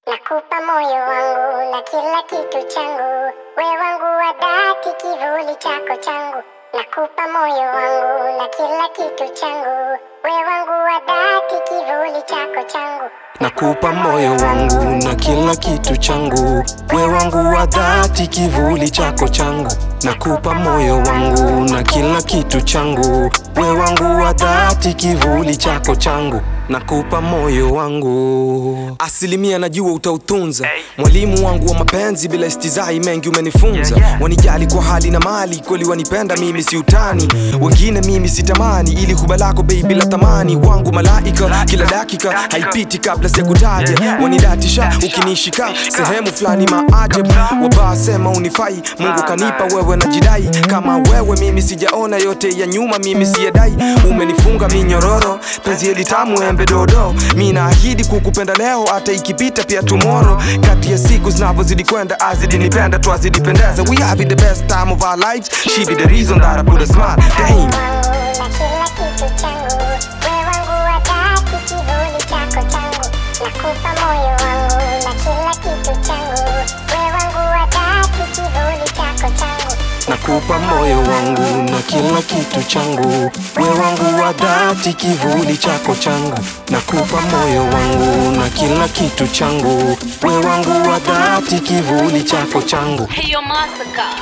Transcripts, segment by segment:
Nakupa moyo wangu na kila kitu changu, we wangu wa dhati, kivuli chako changu. Nakupa moyo wangu na kila kitu changu, we wangu wa dhati, kivuli chako changu. Nakupa moyo wangu na kila kitu changu, we wangu wa dhati, kivuli chako changu. Nakupa moyo wangu na kila kitu changu, we wangu wa dhati, kivuli chako changu. Nakupa moyo wangu, asilimia najua utautunza. Mwalimu wangu wa mapenzi, bila istizai mengi umenifunza. Wanijali kwa hali na mali, kweli wanipenda mimi, si utani. Wengine mimi sitamani, ili huba lako baby la thamani. Wangu malaika, kila dakika haipiti kabla sijakutaja. Wanidatisha ukinishika sehemu fulani maajabu. Wabaa sema unifai, Mungu kanipa wewe, najidai kama wewe. Mimi sijaona yote ya nyuma, mimi siyadai. Umenifunga minyororo, penzi hili tamu embe dodo. Mi naahidi kukupenda leo, hata ikipita pia tomorrow. Kati ya siku zinavyozidi kwenda, azidi nipenda, twazidi pendeza. We having the best time of our lives. She be the reason that I put a smile. Damn. Moyo wangu na kila kitu changu, we wangu wa dhati, kivuli chako changu. Nakupa moyo wangu na kila kitu changu, we wangu wa dhati, kivuli chako changu. Nakupa moyo wangu na kila kitu changu, we wangu wa dhati, kivuli chako changu. Nakupa moyo wangu na kila kitu changu, we wangu wa dhati, kivuli chako changu. Hiyo Massacre.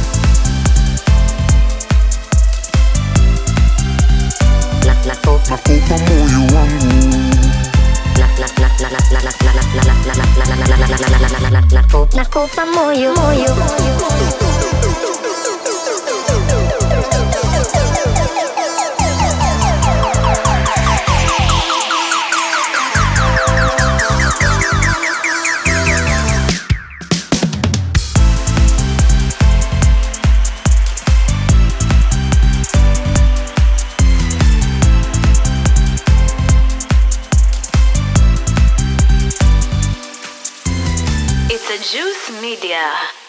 Nakupa moyo wangu Nakupa moyo moyo It's a Juice Media.